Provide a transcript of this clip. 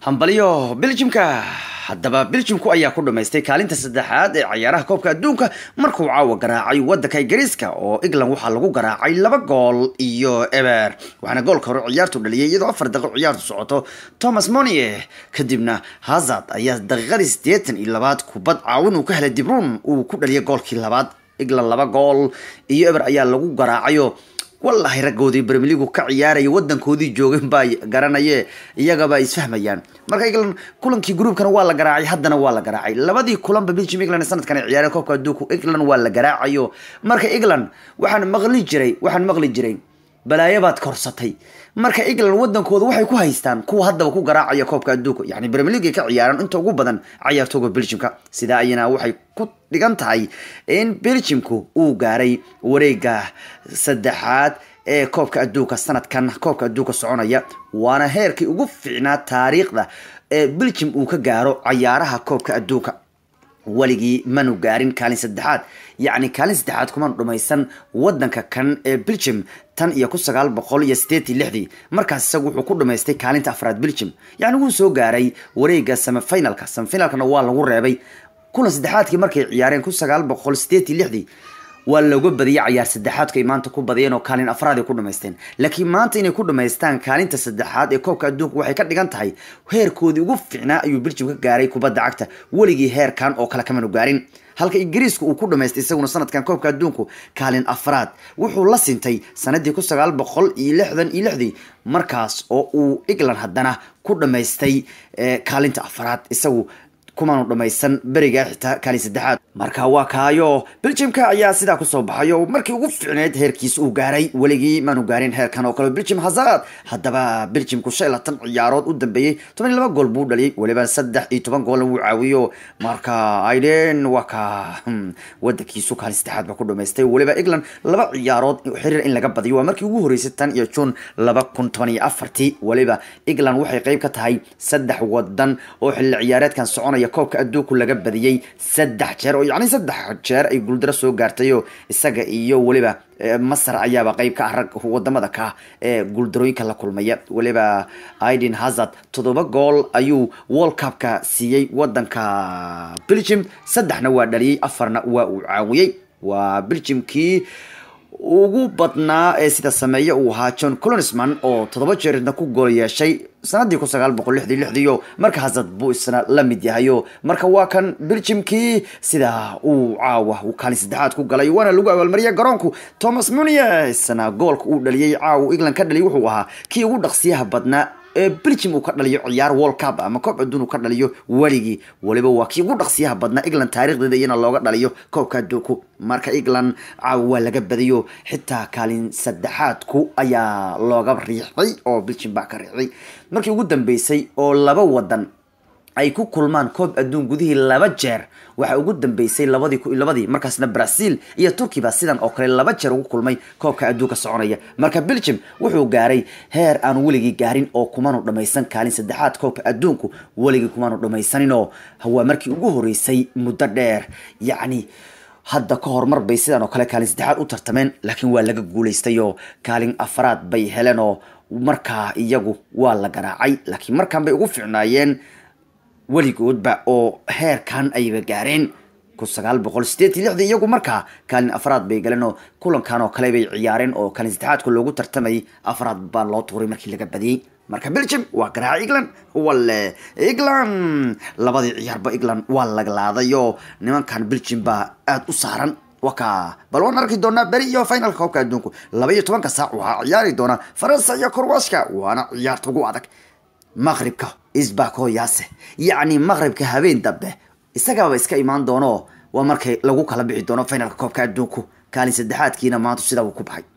hambalyo beljimka haddaba beljimku ayaa ku dhamaystay kaalinta saddexaad ee cayaaraha koobka adduunka markuu caawa garaacay wadanka ingiriiska oo england waxaa lagu garaacay laba gool iyo eber waxaana goolka hore ciyaartu dhaliyay iyadoo afar daqiiqo ciyaartu socoto thomas monie kadibna hazard ayaa daqiiqadii siddeetan iyo labaad kubad caawin uu ka helay dibruun uu ku dhaliyay goolkii labaad england laba gool iyo eber ayaa lagu garaacayo wallaahi raggoodii bremeligu ka ciyaaraya wadankoodii joogeen baa garanaye iyagaba isfahmayaan marka england kulankii gruubkana waa la garaacay haddana waa la garaacay labadii kulanba belgium england sanadkan ay ciyaareen koobka adduunku england waa la garaacayo marka england waxaan maqli jiray waxaan maqli jiray balaayo baad korsatay marka england wadankooda waxay ku haystaan kuwa haddaba ku garaacaya koobka adduunka yani premier league ka ciyaaraan inta ugu badan cayaartooga belgiumka sidaa ayana waxay ku dhigan tahay in belgiumku uu gaaray wareega saddexaad ee koobka adduunka sanadkan koobka adduunka soconaya waana heerkii ugu fiicnaa taariikhda ee belgium uu ka gaaro cayaaraha koobka adduunka weligii manu gaarin kaalin saddexaad yacni kaalin saddexaad kumanu dhumaysan wadanka kan ee belgium tan iyo kun sagaal boqol iyo sideetii lixdii markaas isagu wuxuu ku dhamaystay kaalinta afraad belgium yacni wuu soo gaaray wareega semifinalka semifinalkana waa lagu reebay kulan saddexaadkii markay ciyaareen kun sagaal boqol sideetii lixdii waa looga badiyay cayaar saddexaadku ay maanta ku badiyeen oo kaalin afraad ay ku dhamaysteen laakiin maanta inay ku dhamaystaan kaalinta saddexaad ee koobka adduunka waxay ka dhigan tahay heerkoodii ugu fiicnaa ayuu belgium ka gaaray kubadda cagta weligii heerkan oo kale kamanu gaarin halka ingiriiska uu ku dhamaystay isaguna sanadkan koobka adduunku kaalin afraad wuxuu la sintay sanadii kun sagaal boqol iyo lixdan iyo lixdii markaas oo uu england haddana ku dhamaystay kaalinta afraad isagu kumanu dhamaysan beriga xitaa kaalin saddexaad marka waa kaayo belgiumka ayaa sidaa kusoo baxay oo markii ugu fiicneyd heerkiis uu gaaray weligii maanu gaarin heerkan oo kale belgium hazard haddaba belgiumku shan iyo labaatan ciyaarood u dambeeyey toban iyo laba gool buu dhaliyay weliba saddex iyo toban goolna wuu caawiyo marka aiden waa ka wadankiisu kaalin saddexaad ba ku dhamaystay weliba england laba ciyaarood xiriir in laga badiyo waa markii ugu horeysay tan iyo june laba kun toban iyo afartii weliba england waxay qeyb ka tahay saddex wadan oo xilli ciyaareedkan soconaya koobka adduunku laga badiyey saddex jeer oo yacni saddex jeer ay guuldaro soo gaartayo isaga iyo weliba masar ayaaba qeyb ka ah rag wadamada ka ee guuldarooyinka la kulmaya weliba aiden hazard toddoba gool ayuu world cupka siiyey wadanka belgium saddexna waa dhaliyey afarna waa uu caawiyey waa belgiumkii ugu badnaa ee sida sameeye uu ahaa john colonisman oo toddoba jeerna ku gool yeeshay sanadii kun sagaal boqol lixdii lixdiiyo marka hazard buu isna la mid yahayo marka waa kan belgiumkii sida uu caawa uu kaalin saddexaad ku galay waana lagu abaalmariyay garoonku thomas munier isna goolka uu dhaliyey caawa england ka dhaliyay wuxuu ahaa kii ugu dhaqsiyaha badnaa ee belgium uu ka dhaliyo ciyaar world cup ama koob adduun uu ka dhaliyo weligii weliba waa kii ugu dhaqsiyaha badnaa england taarikhdeeda iyana looga dhaliyo koobka adduunku marka england caawa waa laga badiyo xitaa kaalin saddexaadku ayaa looga riixday oo belgium baa ka riixday markii ugu dambeysay oo laba wadan ay ku kulmaan koob adduun gudihii laba jeer waxaa ugu dambeysay labadii labadii markaasna brazil iyo turkey baa sidan oo kale laba jeer ugu kulmay koobka adduunka soconaya marka belgium wuxuu gaaray heer aan weligii gaarin oo kumanu dhamaysan kaalin saddexaad koobka adduunku weligii kumanu dhamaysaninoo waa markii ugu horeysay muddo dheer yacni hadda ka horumar bay sidan oo kale kaalin saddexaad u tartameen laakiin waa laga guulaystay oo kaalin afraad bay heleen oo markaa iyagu waa la garaacay laakiin markaan bay ugu fiicnaayeen weligoodba oo heerkan ayba gaareen kun sagaal boqol sideed iyo lixdii iyagu markaa kaalin afraad bay galeen oo kulankan oo kale bay ciyaareen oo kaalin saddexaadka loogu tartamayay afraad baa loo tuuray markii laga badiyey marka belgium waa garaaca england wale england labadii ciyaarba england waa laglaaday oo nimankan belgium baa aada u saaran waka bal waan arki doonaa beri iyo finalka koobka adduunku laba iyo tobanka saac waxaa ciyaari doona faransa iyo korwashka waana ciyaarta ugu adag maqribka isbako yaase yacni maqribka habeen dambe isagaaba iska imaan doono waa markay lagu kala bixi doono finalka koobka adduunku kaalin saddexaadkiina maanta sidaa uu ku baxay